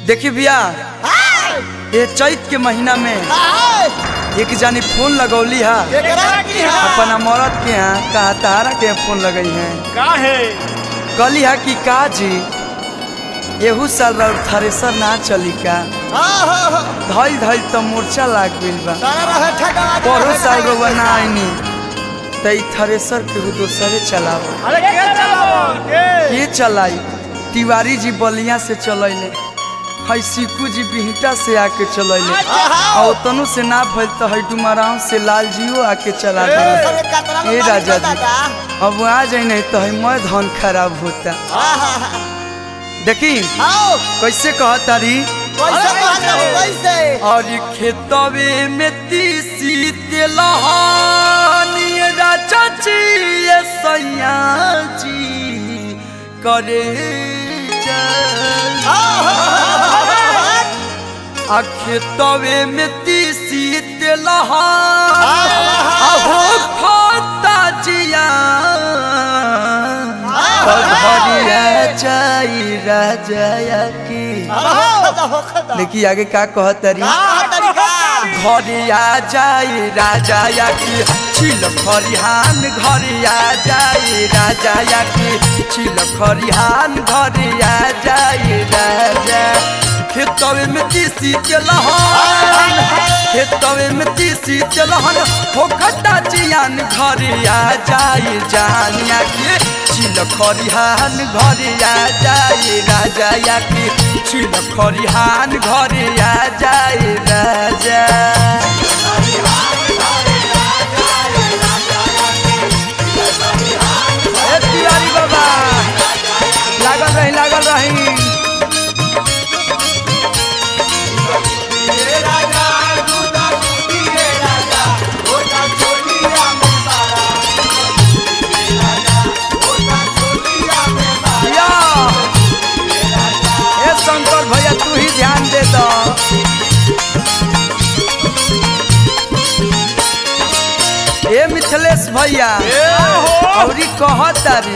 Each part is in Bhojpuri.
देखी भैया ये चैत के महीना में एक जानी फोन लगौली है अपना मरद के यहाँ कहा तारा के फोन लगई है काहे कहली है कि का जी एहू साल रउर थ्रेसर ना चली का धइल धइल तो मोर्चा लाग गइल बा परो साल रउआ ना आईनी त ई थ्रेसर केहू दोसरे चलाओ अरे के चलाओ के के चलाई तिवारी जी बलिया से चलैले है सिक्कू जी बिहटा से आके चलैले और तनु से ना भइल तो है डुमराव से लाल जियो आके चला गए ए राजा जी अब आ जाई नहीं तो है मैं धन खराब होता देखी कैसे कहतारी और खेतवे में तीसी तेलहानी राजा जी ये सैया जी करे जा आ खेतवे में तीसी तेलहान अहो खाता जिया घरिया जाई राजा की देखिए आगे का कहतरी घरिया जाई राजा या की छिल खरिहान घरिया जाई राजा या की छिल खरिहान घरिया जाई राजा खेतवे में तीसी तेलहन खेतवे में तीसी तेलहन हो खट्टा चियान घरिया जाई जानिया के छिल खरिहान घरिया जाई राजा या की छिल खरिहान घरिया जाई राजा ए तिवारी बाबा लागल रही लागल रही या ए शंकर भैया तू ही ध्यान दे दो ए मिथिलेश भैया औरी कहतारी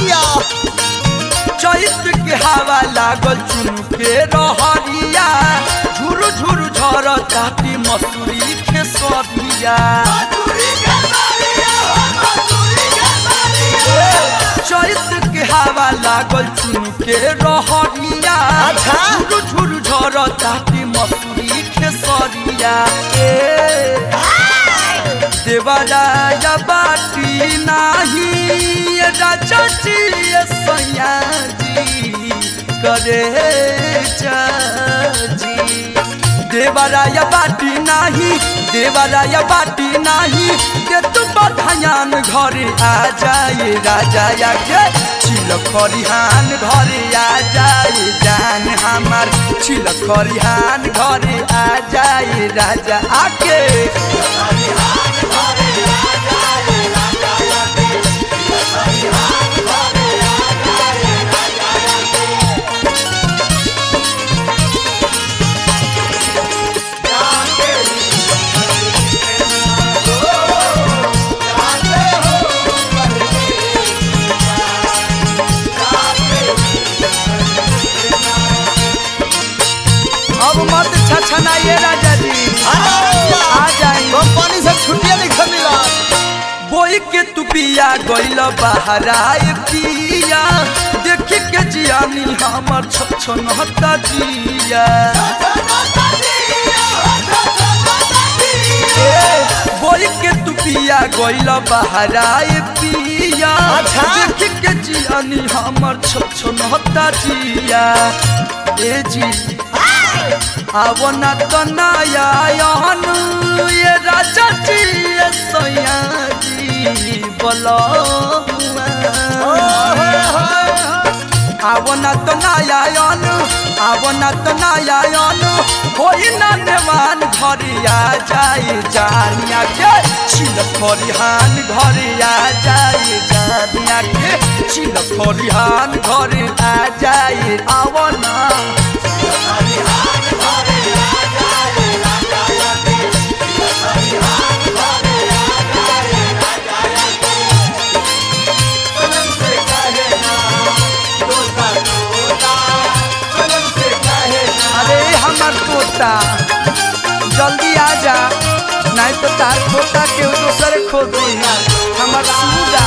चैत के हवा लागल चुन के रहरिया झुरु झुरु झर ताती मसूरी खेसरिया चैत के हवा लागल चुन के रहरिया झुरु झुरु झर ताती मसूरी खेसरिया ए देवराया बाटी नाही राजा जी सैया जी करे जी देवराया बाटी नाही देवराया बाटी नाही के तू बधायान घरे आ जाए राजा या के छिल खरिहान घरे आ जाए जान हमार छिल खरिहान घरे आ जाए राजा आके अब मत छछनाइए राजा जी आ जाई कंपनी से छुट्टियां नहीं मिला बोई के तू पिया गइल बहराए पिया देख के जियानी हमर छछन हता जिया ए, बोई के तू पिया गइल बहराए पिया अच्छा। देख के जियानी हमर छछन हता जिया ए जी आवना तो नया यहन ये राजा जी ये सैया जी बोलो आवना तो नया यन आवना तो नया यन होई ना देवान घरिया जाई जानिया के छिल खरिहान घरिया जाई जानिया के छिल खरिहान घरे आ जाई आवना तो तार खोता के दोसर खो दी हमर सूगा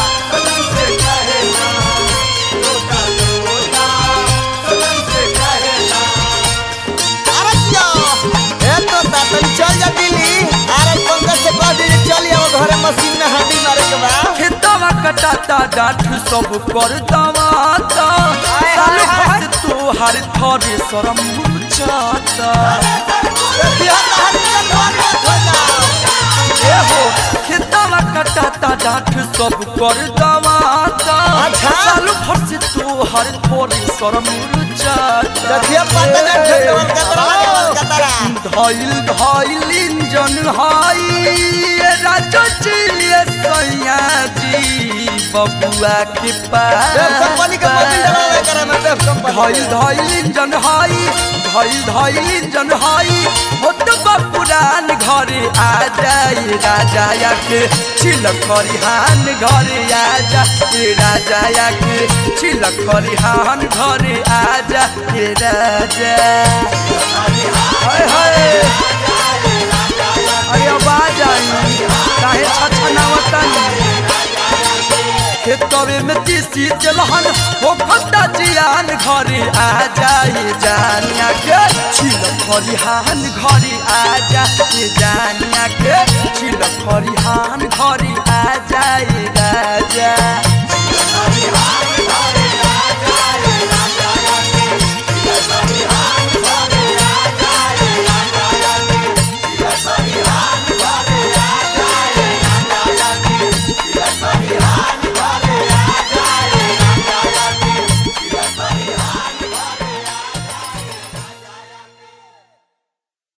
अरे क्या ए तो तातन चल जा दिल्ली अरे पंकज से कह दी चल आओ घरे मशीन में हाथी मारे के बा खेतवा कटाता डाठ सब कर दवाता साल भर तू हर थरे शरम मुरझाता देखियो तारी के घर में धोला ए हो खेतवा कटाता डाठ सब कर दवाता अच्छा। साल भर से तू हर थरे शरम मुरझाता देखियो पता ना खेतवा के तरह के तरह धइल धइल इंजन हाई राजो चिलिए सैया जी बबुआ के पास देव कंपनी के मशीन डलावे करे में देव कंपनी धइल धइल इंजन हाई धइल धइल इंजन हाई होत पुरान घरे आ जाए राजा या के छिलक खरिहान घरे आ जा ए राजा या के छिलक खरिहान घरे आ जा ए राजा हाय हाय अरे आवाज आई काहे छछनावतन खेतवे में तीसी तेलहन हो खता जियान घरे आ जाए जानिया के छिल खरिहान घरे आ जाए जानिया के छिल खरिहान घरे आ जाए राजा